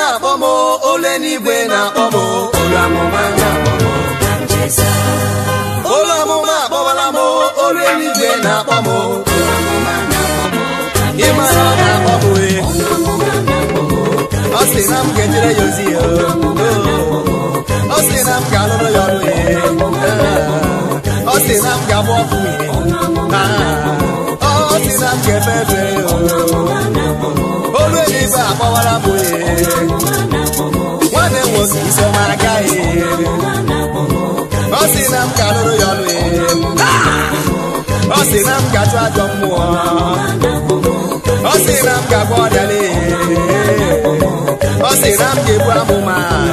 na-akpọ m ole n'igwe na-akpọ m olu amụma na-akpọ m olu amụma akpọwala m olu eluigwe na-akpọ m ịmara ọ na-akpọ m e ọ sị na m ga-ejere ya ozi ya ọ sị na m ga-alụrụ ya ọrụ ya ọ sị na m ga-agba ọkụ ya ọ sị na m ga-efe efe olu eluigwe akpọwara m e nwanne m nwoke isoma agaghị ọ sị na m ga-alụrụ ya ọrụ ya ọ sị na m ga-achụ ajọ mmụọ ọ sị na m ga-agba ọrịa lee ọ sị na m ga-ebu amụma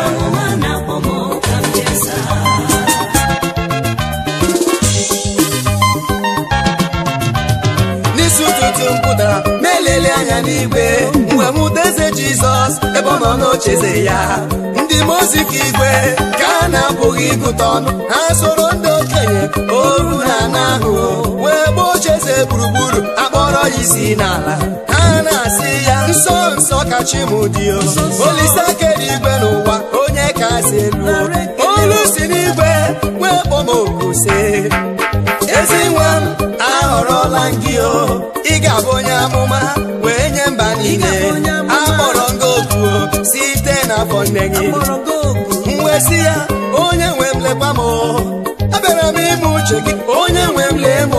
n'isi ụtụtụ m pụtara ma elele anya n'igwe mgbe m hụta eze jizọs ebe ọ nọ n'ocheze ya ndị mozi ka igwe ka a na-apụghị ịgụta ọnụ ha soro ndị okenye oru na ana ahụ wee gbaa ocheeze gburugburu akpọrọ ya isi n'ala ha na-asị ya nsọ nsọ ka chi m dị o olise akere igwe n'ụwa onye kasị elu olu si n'igwe wee kpọọ m oku sị ezi nwa m ahọrọla m gị o ị ga-abụ onye amụma wee nye mba niile akpọrọ gị oku o site n'afọ nne gị m wee sị ya onye nwe m lekwa m o abịara m ime uche gị onye nwe m lee m o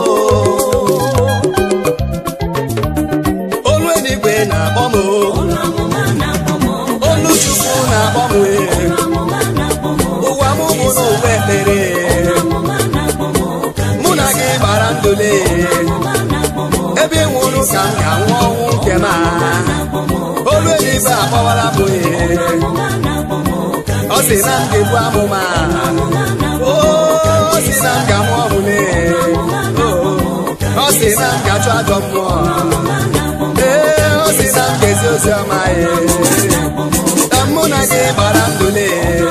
olu eluigwe na-akpọ m o olu chukwu na-akpọ m e ụwa m bụ n'ụwa ekpere mụ na gị gbara ndụle ebe ị nwụrụ ka m ga-anwụ ọnwụ nke m a. olu eluigwe akpọwara m e ọ sị na m ga-ebu amụma o ọ sị na m ga-amụ ọmụme ọ sị na m ga-achụ ajọ mmụọ ee ọ sị na m ga-ezi ozi ọma ee na mụ na gị gbara ndụle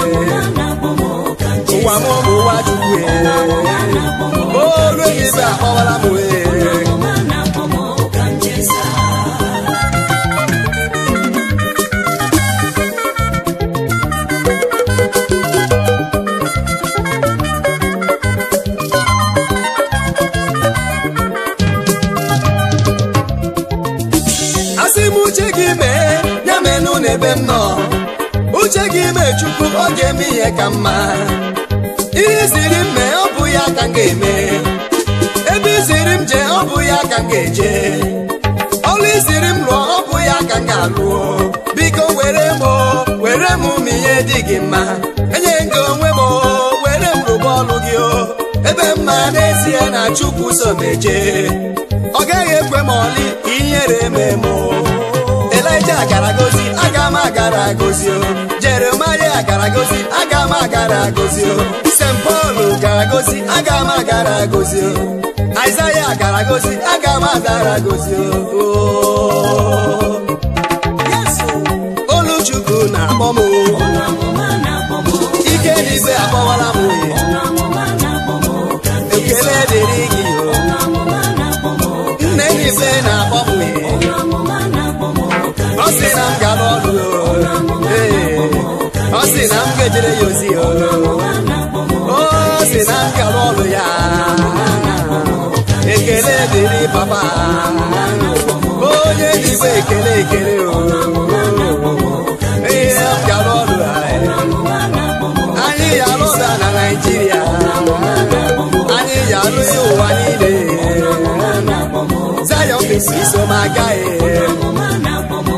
ụwa m bụ ụwa chukwu ee olu eluigwe akpọwara m ee asị m uche gị mee ya menụ n'ebe m nọ uche gị mee chukwu ọ ga-eme ihe ka mma ihe ziri m mee ọ bụ ya ka m ga-eme ebe iziri m jee ọ bụ ya ka m ga-eje ọlụ iziri m lụọ ọ bụ ya ka m ga-alụọ biko were m o, were m ma ihe dị gị mma enye gị onwe m o, were m rụba ọlụ gị o ebe mma n'ezie na chukwu so meje ọ gaghị ekwe m ọlị ka ihere mee m o. Elaịja gara gozi aga m agara gozi o Jeremaya gara gozi aga m agara gozi o St. Paul gara gozi aga m agara gozi o Aịzaya gara gozi aga m agara gozi o olu Chukwu na-akpọ m o ike n'igwe akpọwara m o ekele dịrị gị o nne n'igwe na-akpọ m o ọ sị na m gara ọrụ o ee ọ sị na m ga-ejere ya ozi o ọ sị na m gara ọrụ ya ekele dịrị papa onye n'igwe ekele ekele o ee m gara ọrụ anyị anyị ya alụ ụda na Naịjirịa anyị ya alụ ya ụwa niile Zion bisi so m agaghị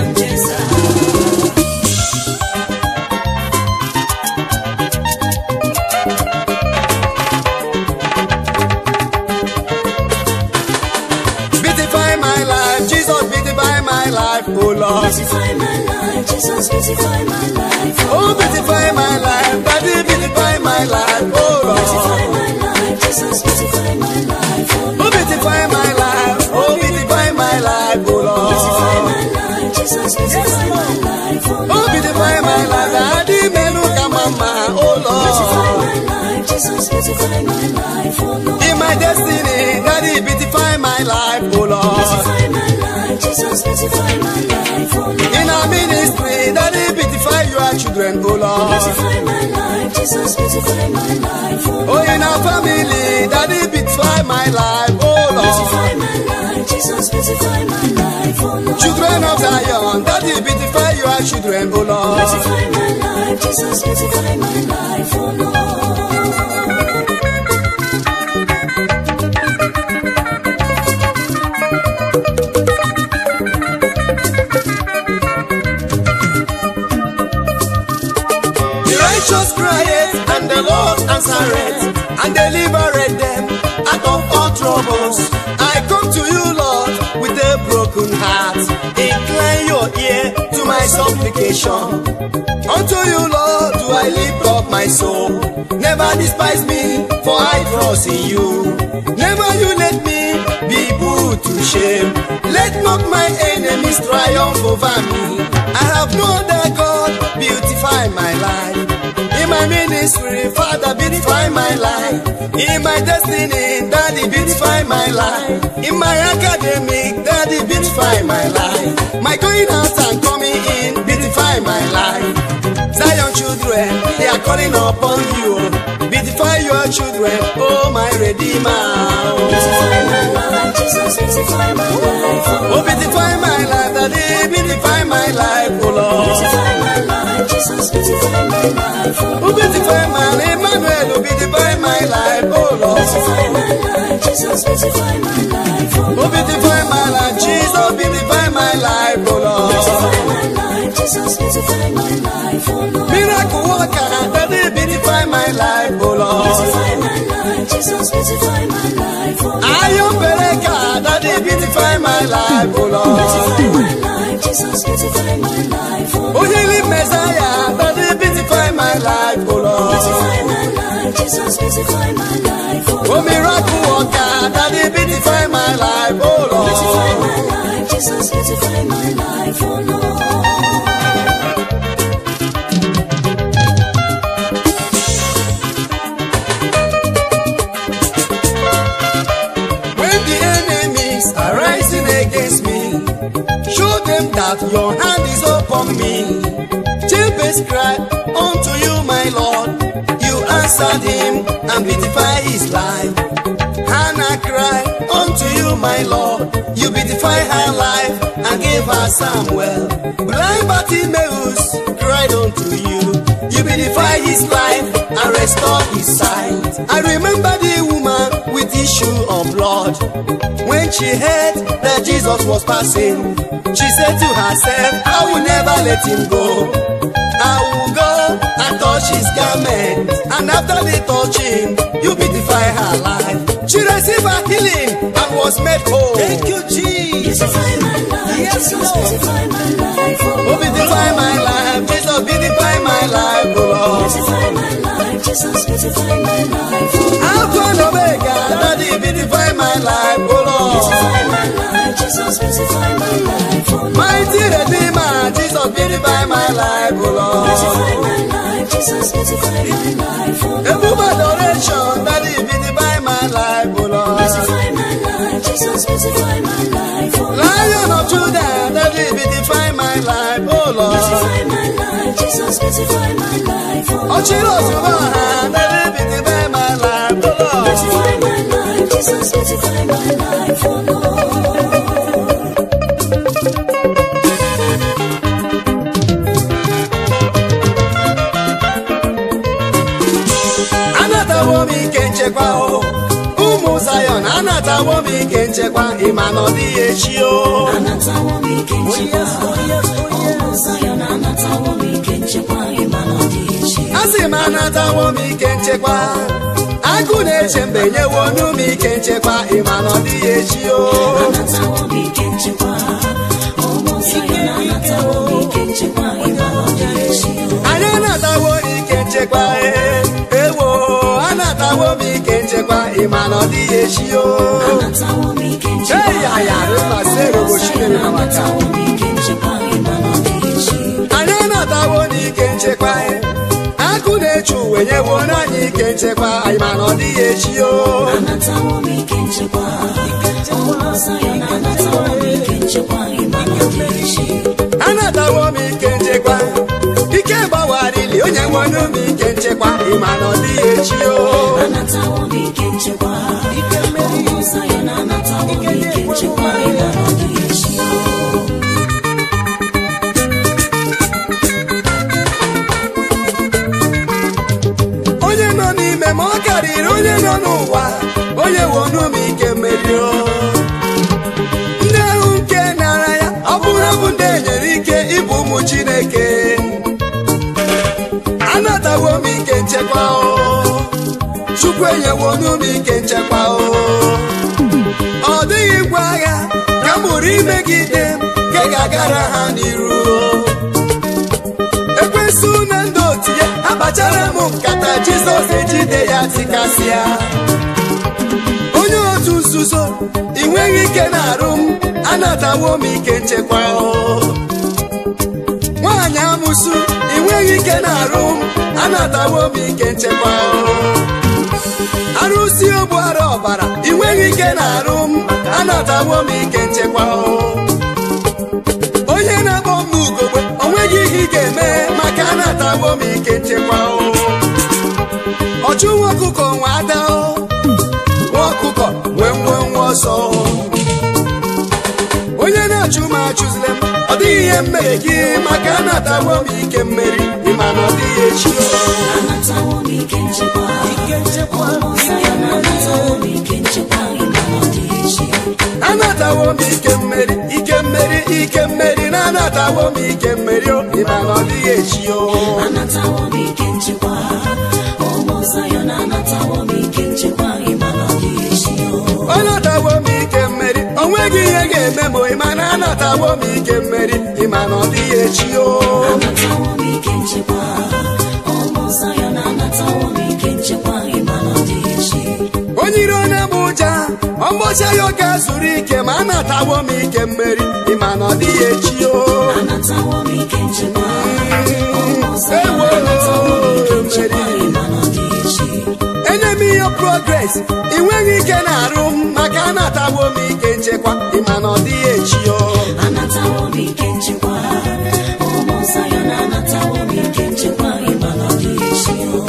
Beautify my life, Jesus beautify my life, oh Lord. Beautify my life, Jesus, beautify my life. Oh, beautify my life, Daddy beautify my life, oh Beautify Lord. my life, Jesus, beautify my life. Oh, beautify my life, oh, beautify my life, oh Beautify Lord. my life, Jesus, beautify my life. Oh, beautify my life, Daddy menu kamama, oh Beautify Lord. my life, Jesus, beautify my life. Oh Lord. In my destiny, Daddy beautify my life, oh Lord. Beautify my life, Jesus, beautify my life. Oh Lord. In our ministry, children, oh Lord. Beautify my life, Jesus, beautify my life, oh Oh, Lord. in our family, Daddy, beautify my life, oh Lord. Beautify my life, Jesus, beautify my life, oh Lord. Children of Zion, Daddy, beautify your children, oh Lord. Beautify my life, Jesus, beautify my life, oh Lord. The righteous cried, and the Lord answered, and delivered them out of all troubles. I come to you, Lord, with a broken heart. Incline your ear to my supplication. Unto you, Lord, do I lift up my soul. Never despise me, for I trust in you. Never you let me be put to shame. Let not my enemies triumph over me. I have no other God, beautify my life. In my ministry, Father, beautify my life. In my destiny, Daddy, beautify my life. In my academic, Daddy, beautify my life. My going out and coming in, beautify my life. Zion children, they are calling upon you. Beautify your children, oh my Redeemer. Oh, Beautify my life, Jesus, beautify my life, oh oh Lord. beautify my life, Daddy, beautify my life, oh Lord. Beautify my life, Jesus, beautify my life, oh Oh Lord. beautify my Emmanuel, oh beautify my life, oh Lord. Beautify my life, Jesus, beautify my life, oh Oh Lord. beautify my life, Jesus, beautify my life, oh Lord. Beautify my life, Jesus, beautify my life, oh Lord. Miracle worker, Daddy, beautify my life, oh Lord. Beautify my life, Jesus, beautify my life, oh Lord. Iron Bereka, Daddy, beautify my life, oh Lord. Beautify my life, Jesus, beautify my life, oh Oh Lord. healing Messiah, Daddy, beautify my life, oh Lord. Beautify my life, Jesus, beautify my life, oh Oh Lord. miracle worker, Daddy, beautify my life, oh Beautify Lord. my life, Jesus, beautify my life, oh Lord. When the enemies are rising against me, show them that your hand is upon me. Jabez cried unto you, my Lord. You answered him and beautify his life. Hannah cried unto you, my Lord. You beautify her life and gave her Samuel. Blind Bartimaeus cried unto you. You beautify his life and restore his sight. I remember the woman with issue of blood. When she heard that Jesus was passing, she said to herself, I will never let him go. I will go and touch his garment. And after the touching, you beautify her life. She received her healing and was made whole. Thank you, Jesus. Beautify my life, Yes, Jesus, Lord. beautify my life, oh Oh, Lord. beautify my life. Jesus, beautify my life, oh Lord. Beautify my life, Jesus, beautify my life, oh Lord. Alpha and Omega, Daddy, beautify my life, oh Lord. Beautify my life, Jesus, beautify my life, oh Lord. Mighty Redeemer, Jesus, beautify my life, oh Lord. Beautify my life, Jesus, beautify my life, oh Lord. Above adoration, Daddy, beautify my life, oh Lord. Beautify my life, Jesus, beautify my life, oh Lord. Lion of Judah, Daddy, beautify my life, oh Lord. Beautify my life, Jesus, beautify my life, oh Lord. Ochiro Subaha, Daddy, beautify my life, oh Lord. Beautify my life, Jesus, beautify my life, oh Lord. Anatawo m ike nchekwa o ụmụ Zion anatawo m ike nchekwa ịma na ọ dịghị echi o Anatawo m ike nchekwa. Ụmụ Zion anatawo m ike nchekwa, ịma na ọ dị echi. asị m anatawo m ike nchekwa agụ na-eche mbe nyewo ọnụ m ike nchekwa ịma na ọ dịghị echi o Anatawo m ike nchekwa. Ụmụ Zion anatawo m ike nchekwa, ịma na ọ dị echi. anyị anatawo ike nchekwa ee, ewo anatawo m ike nchekwa ịma na ọ dịghị echi o Anatawo m ike nchekwa. Hey, ya, ya, rema, sero, Ụmụ boshine, Zion rema, maka. anatawo m ike nchekwa, ịma na ọ dị echi. anyị anatawo n'ike nchekwa ee. agụ na-eche uwe nyewo anyị ike nchekwa ịma na ọ dịghị echi o Anatawo m ike nchekwa. Ụmụ Zion anatawo m ike nchekwa, ịma na ọ dị echi. anatawo m ike nchekwa ike gbawara wonu m ike nchekwa ịma na ọ dịghị echi o anatawo m ike nchekwa ụmụ Zayọn anatawo m ike nchekwa ịma na ọ dịghị echi o onye nọ n'ime ma ọ karịrị onye nọ n'ụwa onye wonu m ike merio ndị ahụ nke nara ya ọ bụrụ bụ ndị enyere ike ịbụ ụmụ chineke anatawo m ike nchekwa o chukwu enyewonu m ike nchekwa o ọ dịghị ngwa agha ka m mụrụ imegide m nke ga-agara ha n'iru o ekwensu na ndị otu ya akpachara m nkata jizọs ejide ya tikasịa onye otu nzuzo ị nweghị ike na-arụ m anatawo m ike nchekwa o nwaanyị amụsụ ị nweghị ike na-arụ m anatawo m ike nchekwa o arụsị ogbuara ọbara ị nweghị ike na-arụ m anatawo m ike nchekwa o onye na-akpọ m ugogbe o nweghị ihe ị ga-eme maka anatawo m ike nchekwa o ọchụ nwa ọkụkọ nwa ada o nwa ọkụkọ nwee nwe nwa ọsọ o. onye na-achụ m achụzile m ọ dịghị ihe mmere gị maka anatawo m ike mmeri ịma na ọ dịghị echi o anatawo m ike nchekwa ụmụ Zayọn anatawo m ike nchekwa ịma na ọ dịghị echi anatawo m ike mmeri ike mmeri ike mmeri na anatawo m ike mmeri o ịma na ọ dịghị echi o anatawo m ike nchekwa ụmụ Zayọn anatawo m ike nchekwa ịma na ọ dịghị echi o ọ natawo m ike mmeri o nweghị ihe ga-eme m ịma na anatawo m ike mmeri ịma na ọ dịghị echi o anatawo m ike nchekwa ụmụ Zayọn anatawo m ike nchekwa ịma na ọ dịghị echi onye iro na-egbu ụja ọgbọcha ya ọ ga-zuru ike ma anatawo m ike mmeri ịma na ọ dịghị echi o anatawo m ike nchekwa ụmụ Zayọn anatawo m ike nchekwa ịma na ọ dịghị echi enye m ihe progres ị nweghị ike na-arụ m maka anatawo m ike nchekwa ịma na ọ dịghị echi o anatawo m ike nchekwa ụmụ Zayọn anatawo m ike nchekwa ịma na ọ dịghị echi o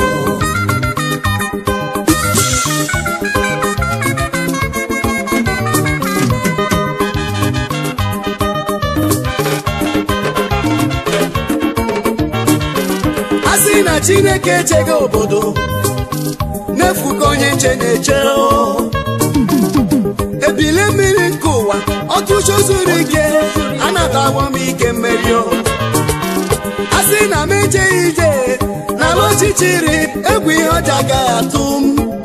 a sị na chineke echeghị obodo n'efu ka onye nche na-eche o. ebili mmiri nke ụwa ọtụtụ zuru ike anatawo m ike mmeri o a sị na m ejeghị ije n'ala ọchịchịrị egwu ihe ọja agaghị atụ m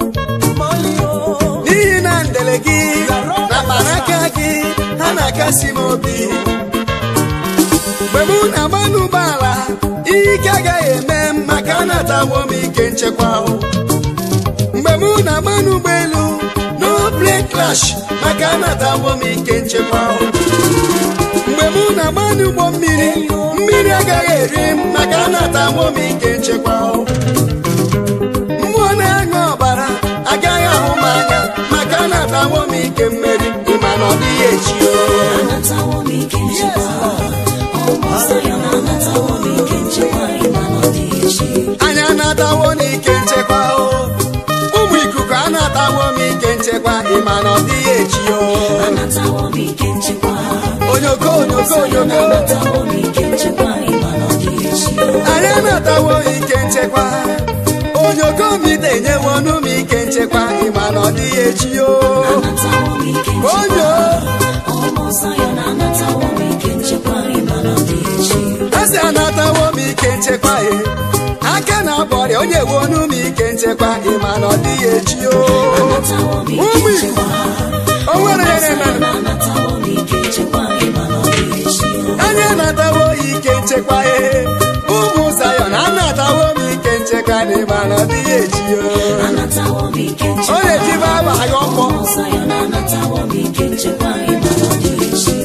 n'ihi na ndele gị na mkpanaka gị ha na-akasi m obi mgbe mụ na-agba n'ụgbọala ihe ike agaghị eme m maka anatawo m ike nchekwa o. mgbe mụ na-agba n'ụgbọelu no plane crash maka anatawo m ike nchekwa o. mgbe mụ na-agba n'ụgbọ mmiri mmiri agaghị eri m maka anatawo m ike nchekwa o. mmụọ na-aṅụ ọbara agaghị ahụ m anya maka anatawo m ike mmeri ịma na ọ dịghị echi o anatawo m ike nchekwa ụmụ Zayọn anatawo m ike nchekwa ịma na ọ dịghị echi anyị anatawo n'ike nchekwa o ụmụ ikuku anatawo m ike nchekwa ịma na ọ dịghị echi o anatawo m ike nchekwa onyoko onyoko Zayọn onyoko anatawo m ike nchekwa ịma na ọ dịghị echi anyị anatawo ike nchekwa onyoko mite nyewonu m ike nchekwa ịma na ọ dịghị echi o anatawo m ike onyo nchekwa ụmụ Zayọn anatawo m ike nchekwa ịma na ọ dịghị echi asị anatawo m ike nchekwa e aka na-akpọrịa onye wonu m ike nchekwa ịma na ọ dịghị echi o anatawo m ike ụmụ nchekwa ikuku o nwere ya na-eme Zayọn anatawo m ike nchekwa ịma na ọ dịghị echi anyị anatawo ike nchekwa ihe ụmụ Zayọn anatawo m ike nchekwa n'ịma na ọ dịghị echi o anatawo m ike ọ nchekwa na-ejibe aba agha ọkpọ ụmụ Zayọn anatawo m ike nchekwa ịma na ọ dịghị echi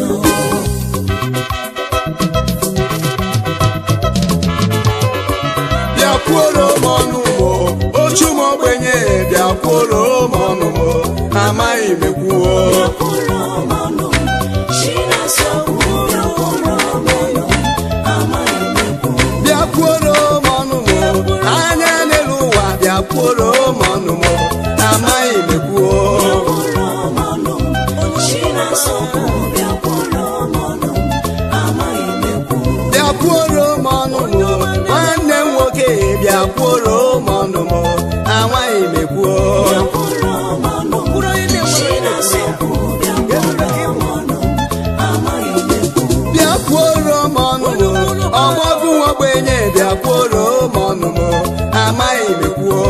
bịakwuoro m ọnụ mo ochu m ogbenye bịakwuoro m ọnụ mo amaghị m ekwuo Bịakwuoro m ọnụ m, Chinasa okwu, bịakwuoro m ọnụ m, amaghị m ekwu. bịakwuoro m ọnụ mo ọgbọgụ ogbenye bịakwuoro m ọnụ m amaghị m ekwuo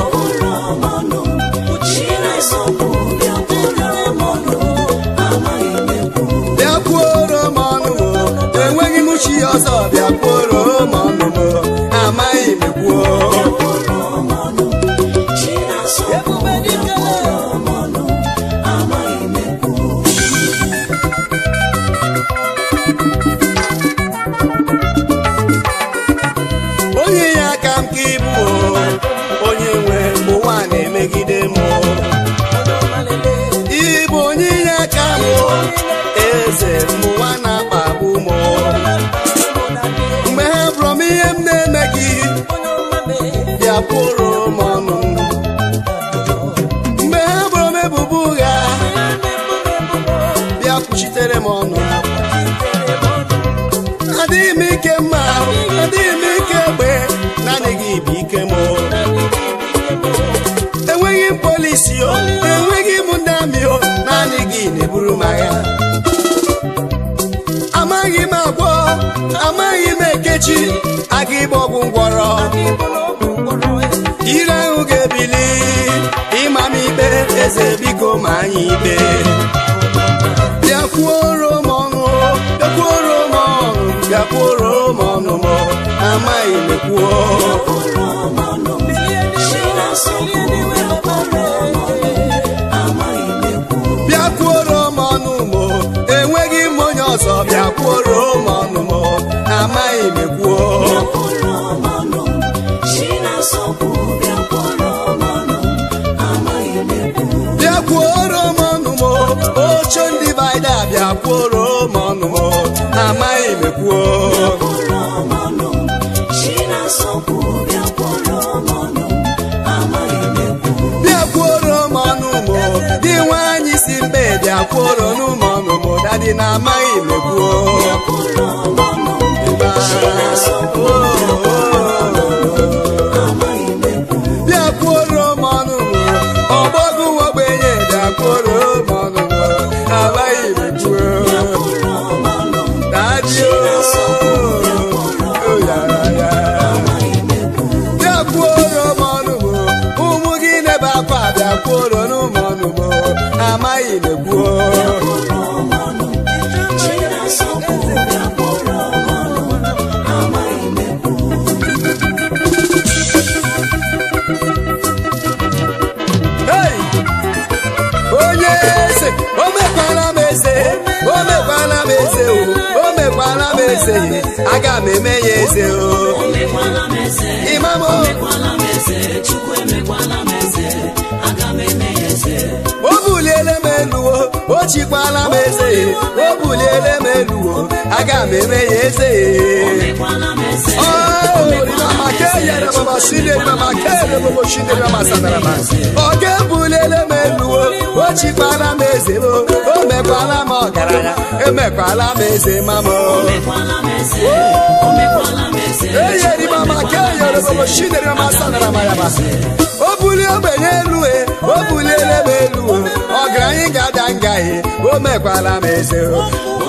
bịakwuoro m ọnụ m enweghị m chi ọzọ bịakwuoro m ọnụ m amaghị m ekwuo onye ya aka m ka ịbụ o, onye nwe mgbe ụwa na-emegide m o. ịbụ onye inye aka m o, eze mgbe ụwa na-akpagbu m o. mgbe ha bụrụ m ihe m na-emeghị bịa kwụrụ m ọnụ mgbe ha bụrụ m ebubo ụgha bịa kwuchitere m ọnụ adịghị m ike mma adịghị m ike egbe naanị gị bụ ike m o. enweghị m polisi o enweghị m ndị amị o naanị gị na-eburu m agha amaghị m agwọ amaghị m ekechi aga ịgba ọgwụ ngwọrọ ire ahụ ga-ebili ịma m ikpe eze biko ma anyị ikpe bịakwuoro m ọnụ bịakwuoro m ọnụ bịakwuoro m ọnụ m amaghị m ekwuo bịakwuoro m ọnụ m enweghị m onye ọzọ bịakwuoro m ọnụ m amaghị m ekwuo bịakwuoro m ọnụ m oche ndị baida bịakwuoro m ọnụ m amaghị m ekwuo bịakwuoro m ọnụ m dị nwaanyị si mbe bịakwuoro n'ụmụ ọnụ m dadị na amaghị m ekwuo bịakwuoro m ọnụ m ọgbọgụ ogbenye bịakwuoro m ọnụ m amaghị m ekwuo dadị o yara ya bịakwuoro m ọnụ m ụmụ gị nebe akwa bịakwuoro n'ụmụ ọnụ m amaghị m ekwuo Hey! onye eze o mekwala m eze o mekwala m eze o o mekwala m eze aga m eme ya eze o imam o o buliele m elu o o chikwala m eze o buliele m elu o aga m eme ya eze ọ ga-ebulele m elu o o chikwala m eze o o mekwala m ọgaranya emekwala m eze mama eyeri mama ka eyere bobo chinere mama sanara m ya basa o bulie ogbenye elu e o buliele m elu o ọgaranya ga-ada ngaghị o mekwala m eze o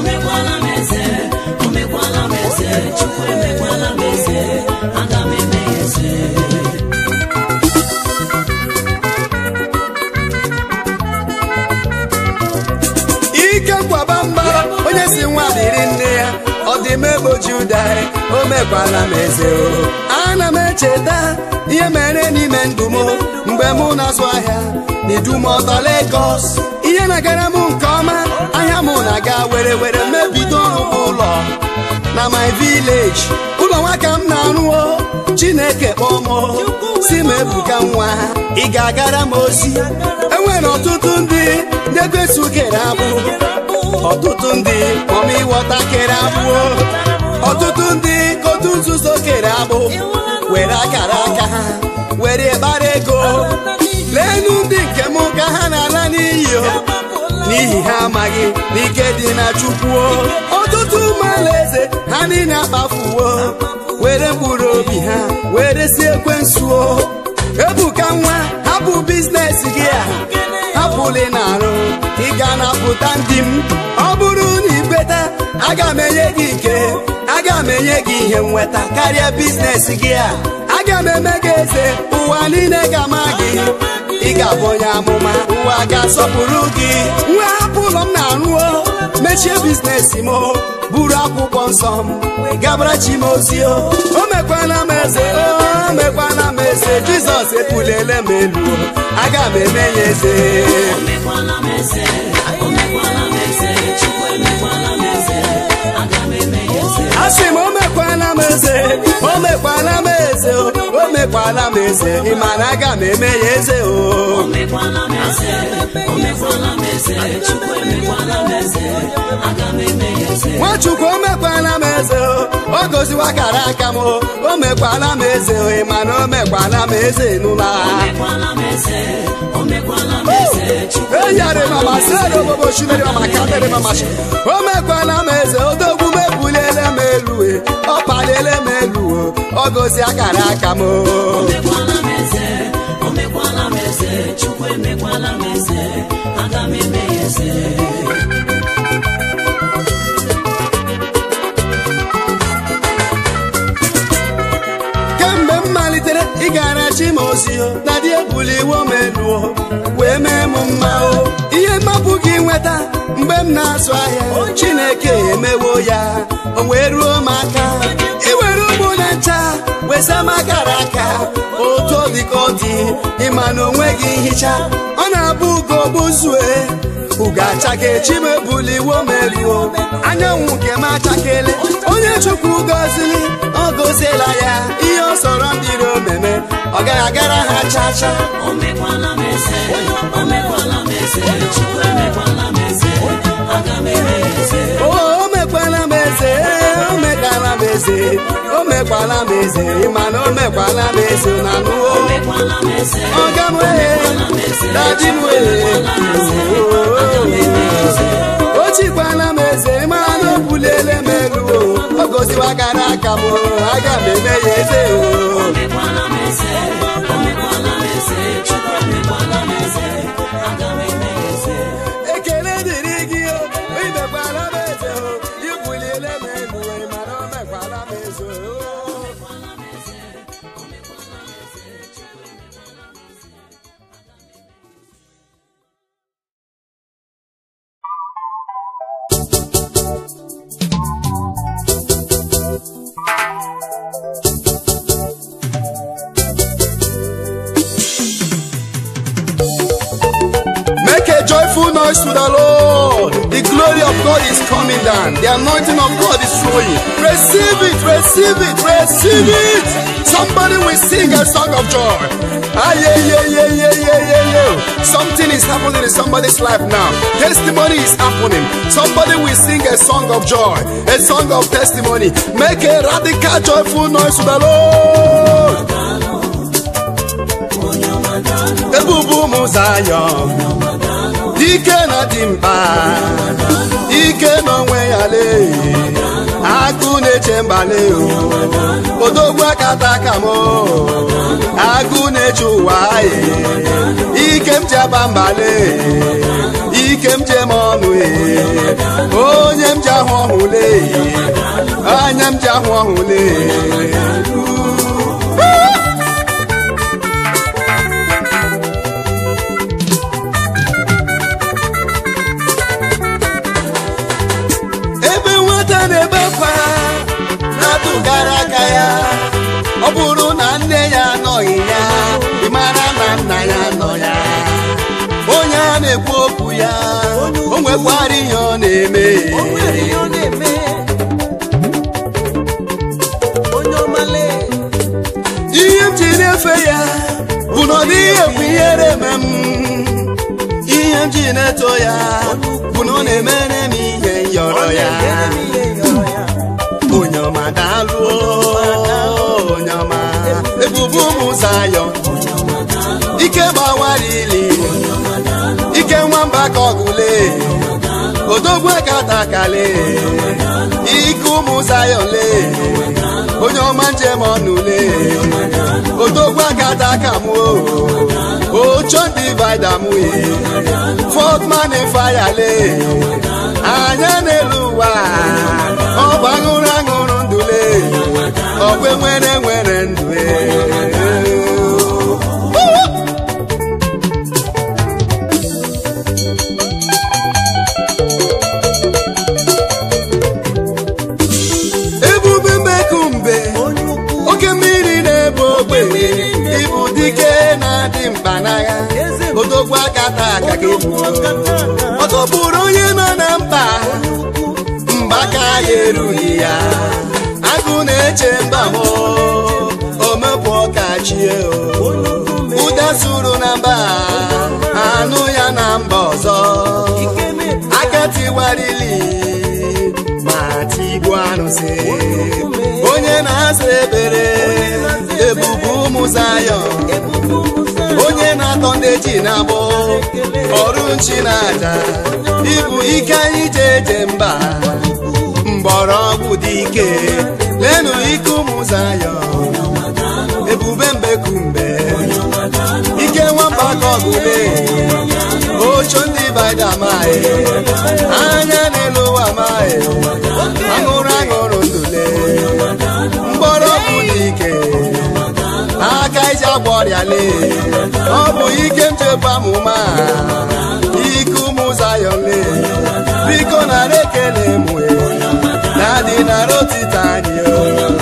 ike kwaba mba onye si nwa dịrị nne ya ọ dị m egboji ụda o mekwala m eze o ana m echeta ihe mere n'ime ndụ m mgbe mụ na-azụ ahịa n'idumọta Lagos ihe na-agara m nke ọma ahịa m na-aga were were mebido ọrụ ụlọ na my village ụlọ nwa ka m na-arụ o chineke kpọọ m o, si m ebuka nwa ị ga-agara m ozi enwere ọtụtụ ndị ndị ekwesu kere abụ ọtụtụ ndị ọma ịghọta kere abụ ọtụtụ ndị kotu nzuzo kere abụ were akara aka ha were gbara ego leenụ ndị nke m ka ha na-ala n'iyi o n'ihi ha amaghị n'ike dị na chukwu o. ọtụtụ ụmụ alaeze ha niile akpafuo were mkpụrụ obi ha were si ekwensu o ebuka nwa hapụ biznes gị a hapụli na-arụ ị ga napụta ndị m ọ bụrụ na ikweta aga m enye gị ike aga m enye ga-enye gị ihe nweta karịa biznes gị a aga m eme gị eze ụwa niile ga-ama gị ị ga-abụ onye amụma ụwa ga-asọpụrụ gị nwa hapụ ụlọ m na-arụo mechie biznes m o, buru akwụkwọ nsọ m gabara chi m ozi o o mekwana m eze o mekwana m eze jizọs ebuliele m elu o, aga m eme ya eze omekwala m eze omekwala m eze chukwu emekwala m eze aga m eme ya eze asị m o mekwala m eze o mekwala m eze o o mekwala m eze ị ma na aga m eme ya eze o omekwala m eze omekwala m eze chukwu emekwala m eze aga m eme ya eze nwachukwu o mekwala m eze o o goziwa kara aka m o o mekwala m eze o ị ma na o mekwala m eze n'ụlọ omekwala m eze omekwala m eze chukwu eyari mama sere obobo shimeri mama kadere mama shi o mekwala m eze odogwu m ebuliele m elu e ọ paliele m elu o ọ gozi akara aka m o omekwala m eze omekwala m eze chukwu emekwala m eze aga m eme ya eze kemgbe m malitere ịgara chi m ozi o na dị ebuliwo m elu o wee mee m mma o ihe mmapụ gị nweta mgbe m na-azụ ahịa chineke emewo ya o wee ruo m aka iwere ụgbọ na ncha wesa m akara aka otu ọ dị ka ọ dị ịma na onweghị nhicha ọ na-abụ ugo gbuzue ugo achake chi m ebuliwo m elu o anyanwụ nke m achakele onye chukwu gọzili ọ gọziela ya ihe ọ sọrọ ndị iro meme ọ gaghị agara ha cha cha omekwala m eze omekwala m eze chukwu emekwala m eze aga m eme ya eze o o mekwala m eze o mekwala m eze o mekwala m eze ịma na o mekwala m eze na anụwo omekwala m eze ọga m wee daji m wee o chikwala m eze ịma na o buliele m elu o ọ gọziwa gara aka m o, aga m eme ya eze o omekwala m eze omekwala m eze chukwu emekwala m eze aga m eme ya eze ekele dịrị gị o imekwala m eze o ibuliele m elu o ịma na o mekwala m eze o Make a joyful noise to the Lord. The glory of God is coming down. The anointing of God is flowing. Receive it, receive it, receive it. Somebody will sing a song of joy. Ah, yeah, yeah, yeah, yeah, yeah, yeah, yeah. Something is happening in somebody's life now. Testimony is happening. Somebody will sing a song of joy, a song of testimony. Make a radical, joyful noise to the Lord. Ebubu ụmụ Zayọn ike na dị mkpa ike n'onwe ya lee agụ na-eche mbale o odogwu akata aka m o. agụ na-eche ụwa ye ike m ji aba mbale ike m ji eme ọnụ ye onye m ji ahụ ọhụ lee anya m ji ahụ ọhụ lee ebe nwata na-ebe akwa na-atụgara aka ya ọ bụrụ na nne ya anọghị ya ị mara na nna ya nọ ya onye a na-ekwu okwu ya o nwekwara ihe ọ na-eme ihe m ji na-efe ya bụ na ọ dịghị ekwu ihere eme m ihe m ji na-eto ya bụ na ọ na-emere m ihe yọrọ ya onye ọma daalụ onye ọma ebubo ụmụ Zayọn ike gbawara ili ike nwamba ka ọgụle odogwu akatakale ike ụmụ Zayọn le onye ọma njem ọnụle odogwu akata aka m o ocho divida m fọt mani faya le anya n'elu ụwa ọ bụ aṅụrụ aṅụrụ ndụle ọkwe nwere nwere ndụ e. ebube mbekumbe oke mmiri na-ebu ogbe ịbụ dike na-adị mkpa n'agha odogwu aka taa aka gị ọ tọpụrụ onye nọ na mkpa mba aka ya erughị ya agụ na-eche mba m omepụ ọkachie ụda suru na mba anụ ya na mba ọzọ aka tiwarili ma tigbu anụsị onye na-asa ebere ebubu ụmụ zayọn onye na-atọ ndị ji na-agbọ ọrụ nchi na aja ịbụ ike anyị ji eje mba mgbọrọgwụ dị ike lenu ike ụmụ zayọn ebube mbekumbe ike nwamba ka ọgụbe ocho ndị bada amaghị anya n'elu ụwa amaghị aṅụrụ aṅụrụ ndule mgbọrọgwụ dị ike aka iji agwọ ọrịa lee ọ bụ ike nchekwa amụma ike ụmụ zayọn lee biko nara ekele mue na adị nara otite anyị o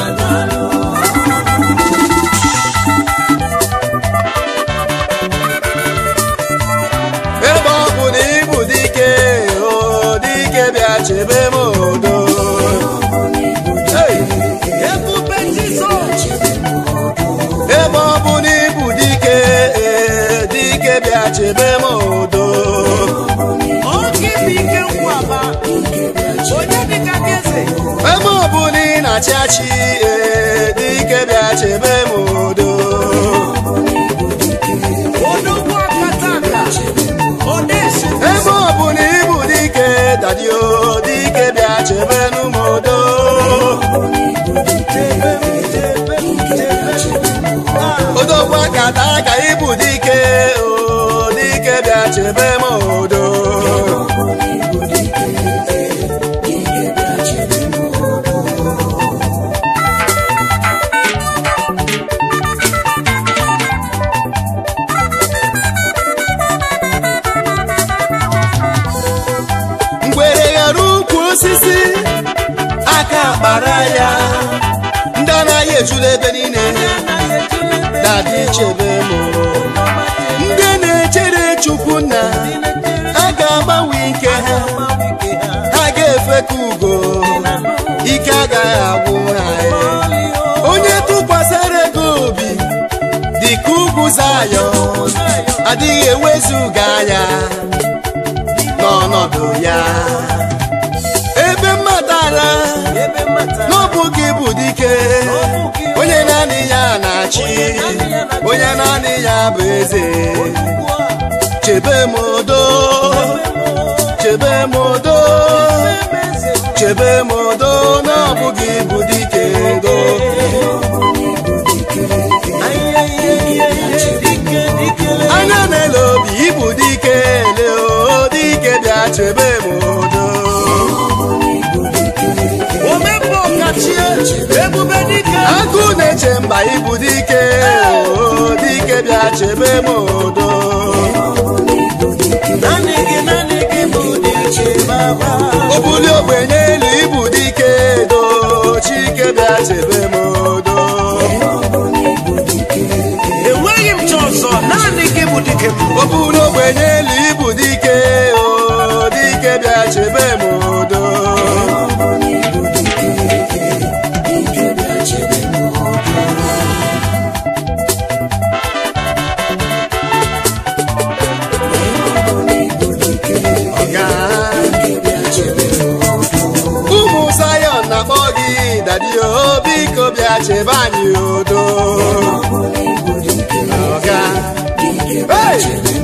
ebe ọ bụ na ịbụ dike o dike bịa chebe m odo Hey! ebe ọ bụ na ịbụ dike ee, dike bịa chebe m odo ebe ọ bụ na ị na-achị achị ee, dike bịa chebe m odo ebe ọ bụ na ịbụ dike dadio dike bịa chebe m odo odogwu akata ka ịbụ dike o dike bịa chebe m odo ngwere ghara ukwu osisi aka kpara ya ndị anaghị ejula ebe niile dadi chebe m ndị na-echere chukwu nna ha ga-agbanwe ike ha ha ga-efe ka ugo ike agaghị agwụ ha onye tụkwasịrị ego obi dị ka ugwu zayọn adịghị ewezuga ya n'ọnọdụ ya ebe mmadara n'ọbụ gị bụ dike onye naanị ya na-achị onye naanị ya bụ eze chebe m odo chebe m odo chebe m odo n'ọbụ gị bụ dike do anya na-ele obi ịbụ dike ele o dike bịa chebe m odo agụ na-eche mba ịbụ dike o dike bịa chebe m odo obuli ogbenye elu ịbụ dike do chike bịa chebe m odo enweghị m chi ọzọ naanị gị bụ dike m obuli ogbenye elu ịbụ dike o dike bịa chebe m odo Ọga. ụmụ Zion na-akpọ gị dadio biko bịa chebe anyị odo Ọga. Hey!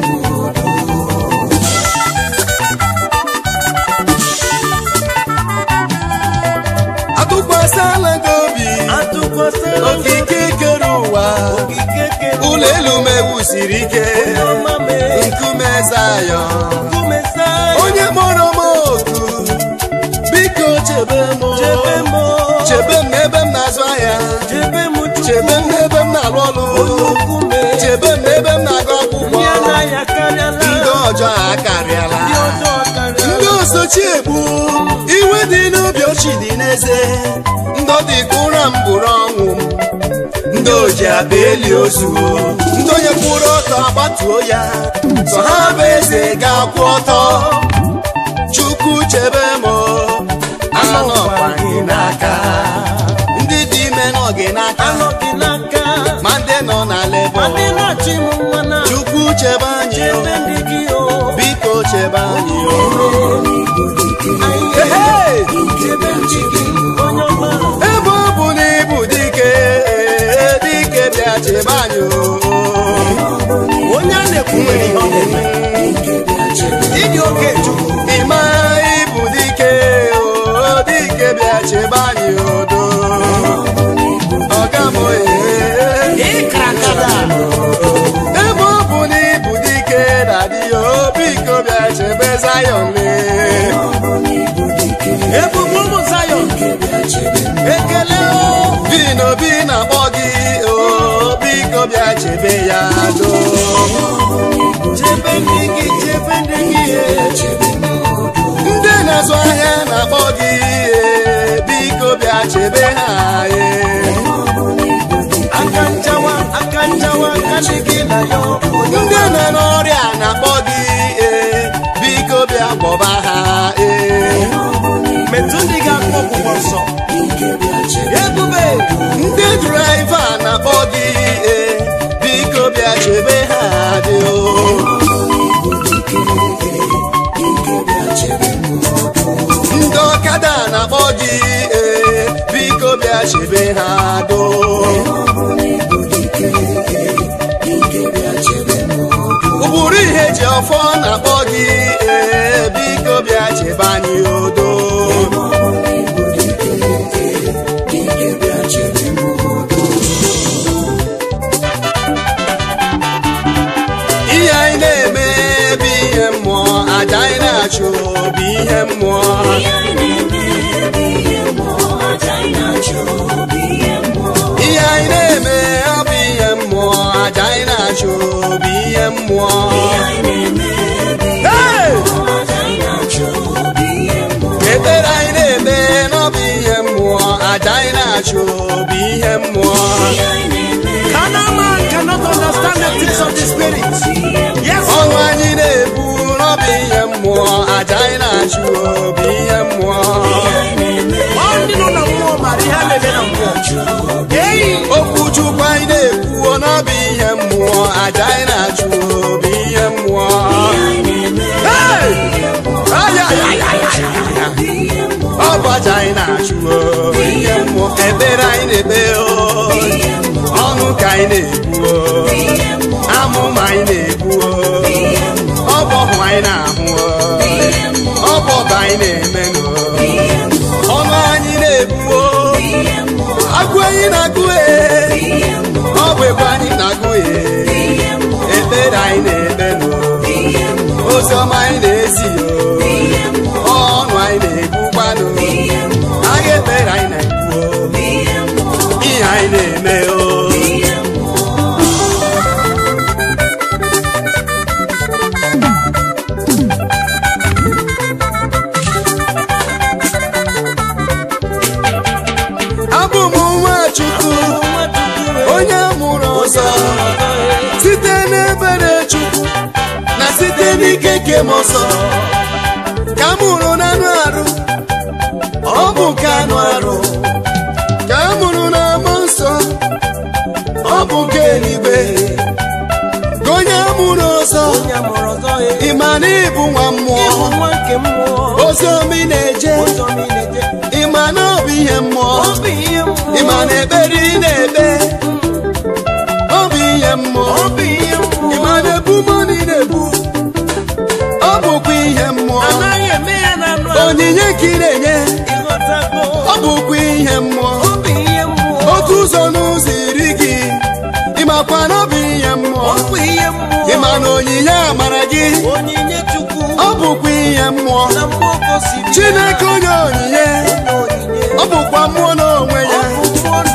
atụkwasịla gị obi atụkwasịla okike kere ụwa okike kere ụlọ elu m ewusiri ike ọma mee nkume Zion nkume onye kpọrọ m oku biko chebe m chebe m chebe m ebe m na na-azụ ahịa chebe m chebe m n'ebe m na-arụ ọrụ chukwume chebe m n'ebe m na-agụ akwụkwọ ndị anaghị akarịala ndị ọjọọ akarịala ndị ọjọọ karịala ndị osochi egbu iwe dị n'obi ochi dị n'eze ndị ọ dị ka ụra m bụrụ ọnwụ m ndị oji akpa eli ozu ndị onye kwụrụ ọtọ agbatuo ya sọ ha bụ eze ga-akwụ ọtọ chukwu chebe m anọkwa gị n'aka ndị dị ime nọ gị n'aka anọ gị n'aka ma ndị nọ na lebọ ma ndị na-achị m nwa na chukwu chebe anyị chebe o, ndị gị o biko chebe anyị o. Anyị Ehee! chebe ndị gị onye ọma ebe ọ bụ na ịbụ dike dike bịa chebe anyị o. onye a na-ekwu nwere ihe ọ na-eme ịdị oke chukwu ịma ịbụ dike o dike bịa chebe anyị odo ọga m oye ịkara kada ebe ọ bụ na ịbụ dike na dị o biko bịa chebe Zion lee ebube ụmụ Zayọn ekele o bi n'obi na-akpọ gị o biko bịa chebe ya do chebe ndị gị chebe ndị gị ndị na-azụ ahịa na-akpọ gị e, biko bịa chebe ha e. aka nchawa aka nchawa aka dị gị na ya onye ndị nọ n'ọrịa na-akpọ gị e, biko bịa gwọba ha e. metụ ndị ga-akpọ ọgwụgwọ nsọ ebube ndị draiva na-akpọ gị e, biko bịa chebe ha dị o ndị ọkada na-akpọ gị e, biko bịa chebe ha do ụbụrụ ihe ji ọfọ na-akpọ gị e, biko bịa chebe anyị odo ihe anyị na-eme bụ ihe mmụọ aja anyị na-achụ bụ ihe mmụọ ihe anyị na-eme ọ bụ ihe mmụọ aja anyị na-achụ bụ ihe mmụọ Hey! ekpere anyị na-eme n'ọbụ ihe mmụọ aja anyị na-achụ bụ ihe mmụọ Carnal man cannot understand the things of the spirit. Yes, ọnụ anyị na-ebu n'ọbụ ihe mmụọ aja anyị na-achụ bụ ihe mmụọ ọ ndị nọ na mmụọ mara ihe a na-eme na mmụọ. Eyi, okwu chukwu anyị na-ekwu n'ọbụ ihe mmụọ aja anyị na-achụ bụ ihe mmụọ Hey! Ay, ay, ay, ay, ay, ay, ay. ọ bụ aja anyị na-achụ bụ ihe mmụọ ekpere anyị na-ekpe o ọnụ ka anyị na-ekwu o amụma anyị na-ekwu o ọ bụ ọhụ anyị na-ahụ o ọ bụ ọba anyị na-eme o ọnụ anyị na-ekwu o agụ anyị na-agụ e ọ bụ egwu anyị na-agụ e ekpere anyị na-ekpe no ozi ọma anyị na-ezi o ọnụ anyị na-ekwukwanụ agha ekpere anyị na-ekwu o ihe anyị na-eme o abụ m nwa chukwu onye mụrụ ọzọ site n'ebere chukwu na site n'ike nke m ọzọ ka m mụrụ n'anụ arụ ọ bụ nke anụ arụ ka a mụrụ na mmụọ nsọ ọ bụ nke eluigwe ka onye amụrụ ọzọ onye amụrụ ọzọ ya. ịma na ịbụ nwa mmụọ Ịbụ nwa nke mmụọ. ozi omi na-eje Ụzọ m ị na-eje. ịma na ọ bụ ihe mmụọ Ọ bụ ihe mmụọ. ịma na ekpere ị na-ekpe ọ bụ ihe mmụọ Ọ bụ ihe mmụọ. ịma na ebumọnụ ị na-ebu ọ bụkwa ihe mmụọ Anaghị eme ya na anụ ahụ. onyinye ka ị na-enye Ịghọtago. ọ bụkwa ihe mmụọ Ọ bụ ihe mmụọ. otu ụzọ n'ụzọ iri gị ịmakwa na ọ bụ ihe mmụọ Ọ bụ ihe mmụọ. ịma na onyinye amara gị Onyinye Chukwu. ọ bụkwa ihe mmụọ Na mmụọ gosiri ya. chineke onye onyinye Onye onyinye. ọ bụkwa mmụọ n'onwe Ọ ya bụ mmụọ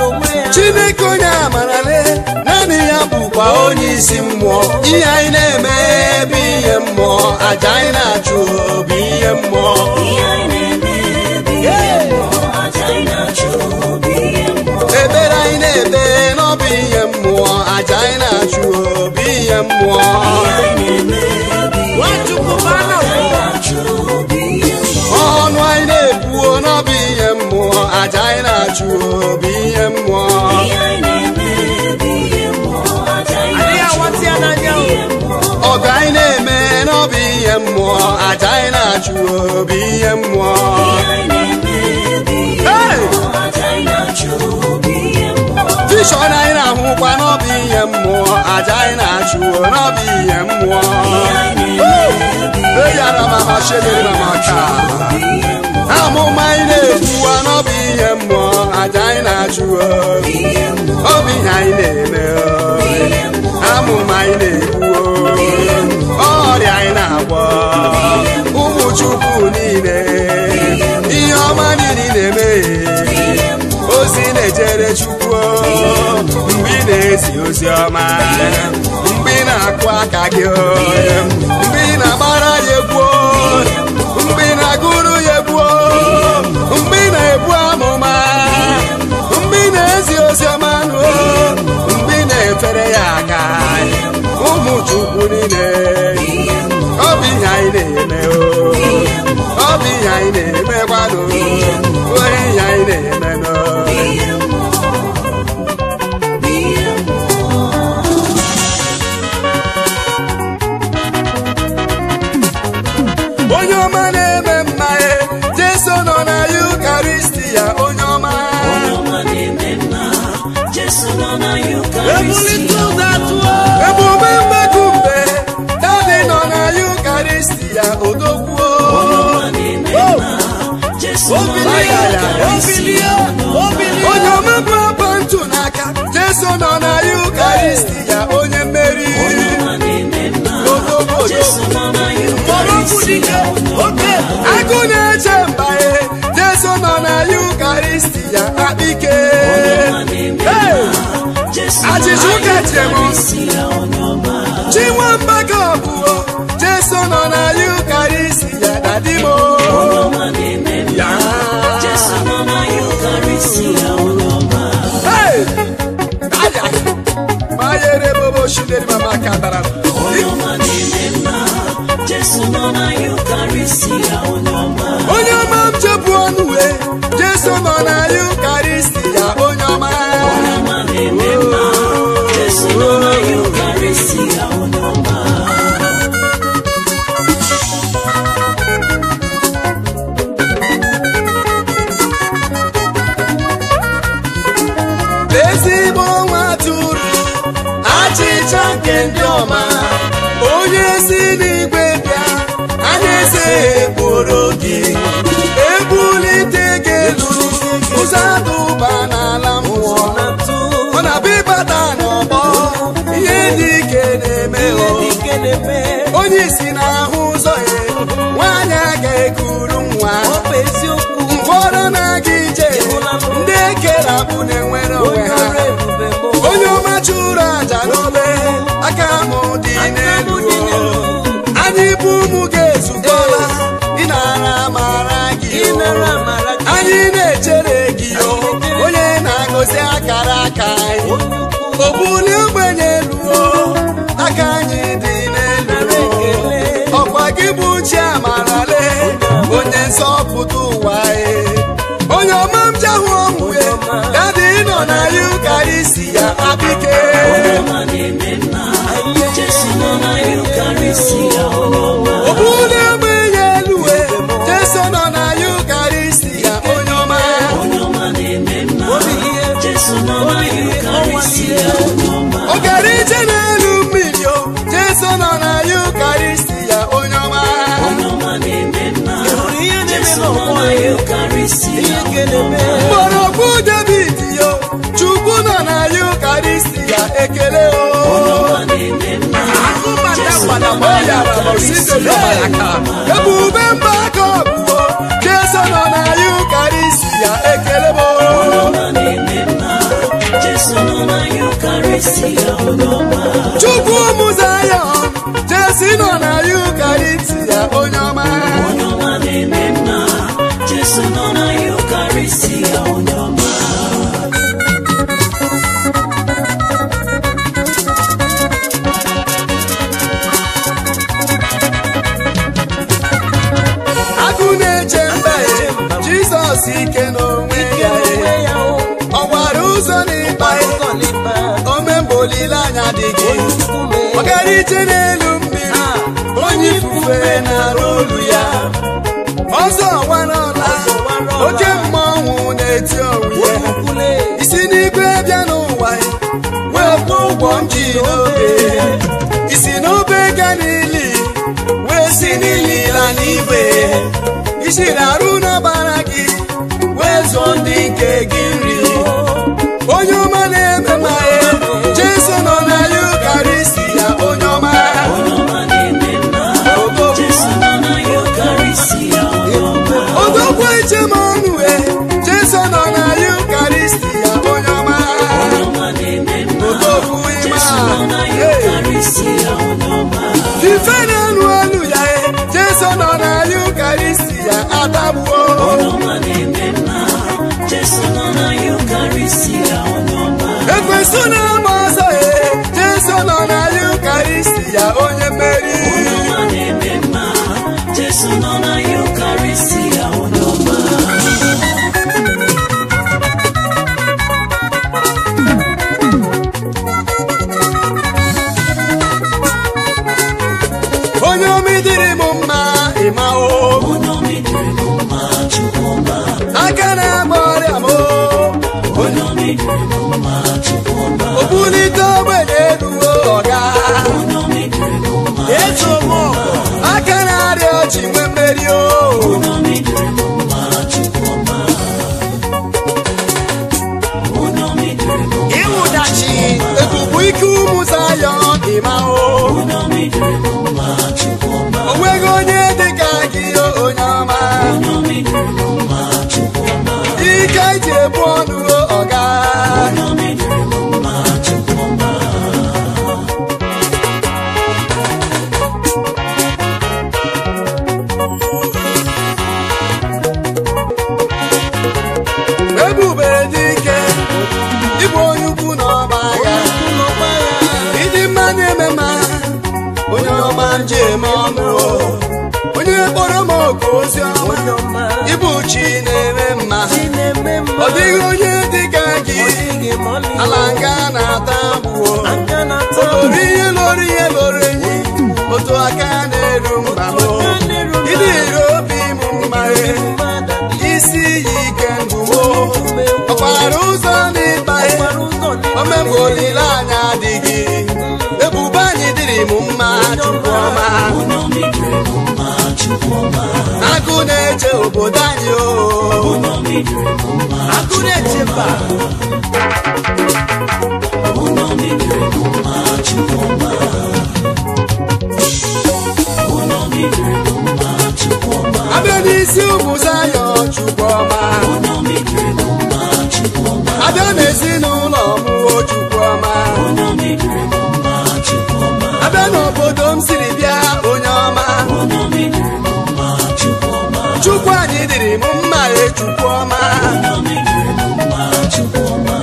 chineke onye amarale naanị ya bụkwa onye isi mmụọ ihe anyị na-eme bụ ihe mmụọ aja anyị na-achụ bụ ihe mmụọ ihe anyị na-eme bụ ihe mmụọ aja anyị na-achụ bụ ihe mmụọ ebere anyị na-ebe n'ọbụ ihe mmụọ aja anyị na-achụ bụ ihe mmụọ ihe anyị na-eme bụ ihe Nwachukwu bụ anụ anyị na-achụ bụ ihe mmụọ ọnụ anyị na-ekwuo n'ọbụ ihe mmụọ aja anyị na-achụ bụ ihe mmụọ ihe anyị na-eme bụ ihe mmụọ aja anyị adịghị na-achụ awatị ya n'anya o ihe mmụọ ọgụ anyị na-eme n'ọbụ ihe mmụọ aja anyị na-achụ bụ ihe mmụọ ihe anyị na-eme bụ ihe Hey! mmụọ aja anyị na-achụ bụ ihe mmụọ Vision anyị na-ahụkwa n'ọbụ ihe mmụọ aja anyị na-achụ n'ọbụ ihe mmụọ ihe anyị na-eme bụ eyara mama shedere mama ka ihe mmụọ amụma anyị na-ekwuwa n'ọbụ ihe mmụọ aja anyị na-achụ ihe mmụọ ọ bụ ihe anyị na-eme ihe mmụọ amụma anyị na-ekwuo ọrịa anyị na-agwọ ụmụ chukwu niile ihe ọma niile na-eme ozi na-ejere chukwu mgbe ị na-ezi ozi ọma mgbe ị na-akụ aka gị mgbe ị na-agbara ya egwu mgbe ị na-agụrụ ya egwu mgbe ị na-ebu amụma mgbe ị na-ezi ozi ọma nụ mgbe ị na-efere ya aka ụmụ chukwu niile ọ bụ ihe anyị na-eme o ọ bụ ihe anyị na-emekwanụ onye ihe anyị na-eme nọ onye ọma na-eme mma e jeso nọ na yukaristia onye ọma ebulite ụzọ atụọ emume mmekọ mbe dadi nọ na yukaristia odogwuo obilie obilie obilie onye ọma bụ apa ntụ n'aka jeso nọ na yukaristia onye mmeri odogwu odogwu mgbọrọgwụ dike oke agụ na-eche mba e jeso nọ na yukaristia akpike Hey! Achịcha ụka James. chinwamba ka ọbụo jeso nọ na yukaristia dadimo ya Hey! Aya! mayere bobo shideri mama kadara onye ọma m chepụ ọnụ wee jeso nọ na yukaristia onye ọma ezigbo nwa tụrụ achịcha nke ndị ọma onye si n'igwe bịa anya eze ekporo gị ebulite gị elu ụzọ adụba n'ala mmụọ ọ na-abịa ịbata n'ọgbọ ihe dị ike na-eme o ike na-eme onye isi na-ahụ ụzọ ya nwaanyị a ga-ekuru nwa ọ bụ eziokwu ụfọdụ na-aga ije ndị ekere abụ na-enwere onwe onye ha ọrụ ebube m onye ọma chụrụ aja n'obe aka mụ dị n'elu anyị bụ ụmụ ga-ezukọla ịnara amara gị o. ịnara amara gị anyị na-echere gị o onye na-agọzi akara aka anyị o bulie ogbenye elu o aka anyị dị n'elu o. ọkwa gị bụ chi amarale onye nzọpụta ụwa e onye ọma m jahụ ọnwụ e dadi nọ na yukarisi ya abike obule ogbenye elu e jeso nọ na yukarisi ya onye ọma ogara ije n'elu mmiri o jeso nọ na yukarisi ya onye ọma hụrụ ihe na-eme n'ọgbọ ya ihe nke na-eme mgbọrọgwụ david yo chukwu nọ na yukarisi ya ekele o akụbata gbada Oya baba osite n'ọmalaka. ebube mba aka ọbụo jeso nọ na yukarisi ya ekele mo Eucharistia onye ọma chukwu ụmụ zayọn jesi nọ na yukaristia onye ọma onye ọma na-eme mma Jesu nọ na Eucharistia onye ọma agụ na-eche mba ya jizọs ike n'onwe ya ya. ọ gbara ụzọ n'ịkpa ya omemgbe olileanya dị gị ọ gara ije n'elu mmiri onye ifufe na-arụ olu ya ọzọ wara ọla oke mmọnwụ na-eti owu ya isi n'igwe bịa n'ụwa ya wee kwụọ ụgwọ m ji n'obe isi n'obe ga n'ili wee si n'ili la n'igwe isi na-arụ n'ọbara gị wee zụọ ndị nke gị nri onye ọma na-eme ma ya jesu nọ na yukarisi ya onye ọma onye ọma na-eme mma Jesu nọ na Eucharistia onye ọma odogwu eche m ọnụ e jesu nọ na yukarisi ya onye ọma onye ọma na-eme mma odogwu Jesu nọ na ịma Eucharistia onye ọma ife na-anụ ọnụ ya e jesu nọ na yukarisi ya atagbuo onye ọma na-eme mma Jesu nọ na Eucharistia onye ọma ekwensu na-ama ọzọ e jesu nọ na yukarisi ya onye mmeri onye ọma na-eme mma Jesu nọ na Eucharistia onye ọma onye omi dịrị m mma ịma o onye ọma idiri m mma Chukwu ọma aka na-agba ọrịa m o onye ọma idiri m mma Chukwu ọma obulite ogbenye elu o ọga onye ọma idiri m mma eso m ọgụ aka na-arịa ọchị nwe mmeri o onye ọma idiri m mma Chukwu ọma onye ọma idiri m mma ịwụdachi ebube ike ụmụ zayọn ịma o onye ọma idiri m mma Chukwu ọma o nweghị onye dịka gị o onye ọma onye ọma idiri m mma Chukwu ọma ike ji ebu ọnụ o ọga onye ọma idiri m mma Chukwu ọma ebube dị ike ịbụ onye ukwu na ọba agha ịdị mma na-eme mma onye ọma njem ọnụ o. onye kpọrọ m oku ozi ọma ịbụ chi na-eme mma ọ dịghị onye dịka gị ala nga na-ata abụọ olori ihe lori ihe loro enyi otu aka na-eru mba m ịdị ire obi m mma isi iyi ike ndụ m ọkwara ụzọ n'ịkpa ihe omemgbe olileanya adịghị ebube anyị dịrị m mma chukwu ọma onye ọma idiri m mma Chukwu ọma agụ na-eche obodo anyị o onye ọma idiri m mma agụ na-eche mba onye ọma idiri m mma Chukwu ọma onye ọma idiri m mma Chukwu ọma abịa n'isi ụmụ zayọn chukwu ọma onye ọma idiri m mma Chukwu ọma abịa n'ezinụlọ mụo chukwu ọma onye ọma idiri m mma Chukwu ọma abịa n'obodo m siri bịa onye ọma onye ọma idiri m mma Chukwu ọma chukwu anyị dịrị m mma e chukwu ọma onye ọma idiri m mma Chukwu ọma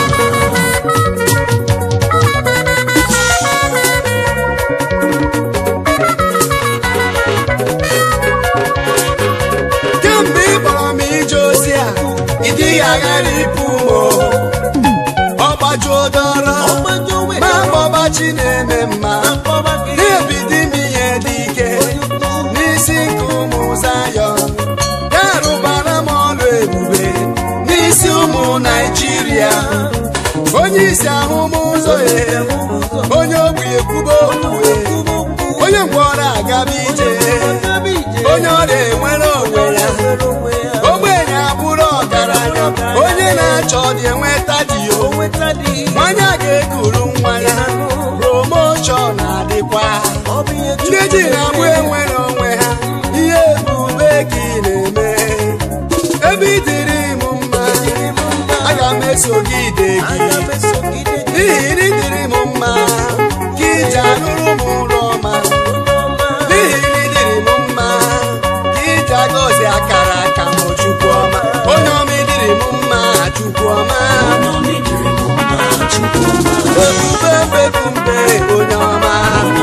kemgbe ị kpọrọ m ije ozi a ị dịghị aghara ịpụ m o. ọgbajuo dọrọ ma mkpọbachi na-eme mma na-ebido ime ihe dị ike n'isi nke ụmụ zayọn ya rụbara m ọrụ ebube n'isi ụmụ naijiria onye isi ahụ m ụzọ ya onye ogbi ekwuba okwu onye ngwọrọ agaba ije onye ọrịa enwere onwe ya ogbenye abụrụ ọgaranya onye na-achọ dị enweta dị o nwanya ga-ekuru nwa ya promoshọn adịkwa ndị ji na-agbụ enwere onwe ha ihe ebube ka ị na-eme ebe ị dịrị m mma aga m esogide gị aga m esogide gị n'ihi na ịdịrị m mma ka iji anụrụ m ụlọ ọma onye ọma n'ihi na ịdịrị m mma ka iji agọzi akara aka m chukwu ọma onye ọma ịdịrị m mma chukwu ọma ebube mbebumbe onye ọma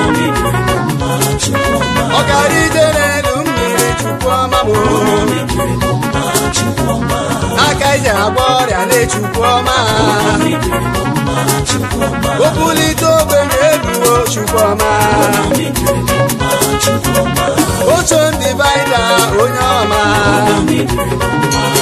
ọ gara ije n'elu mmiri chukwu ọma m aka ije agba ọrịa na-echukwu ọma o bulite ogbenye eluo chukwu ọma ocho ndị baịda onye ọma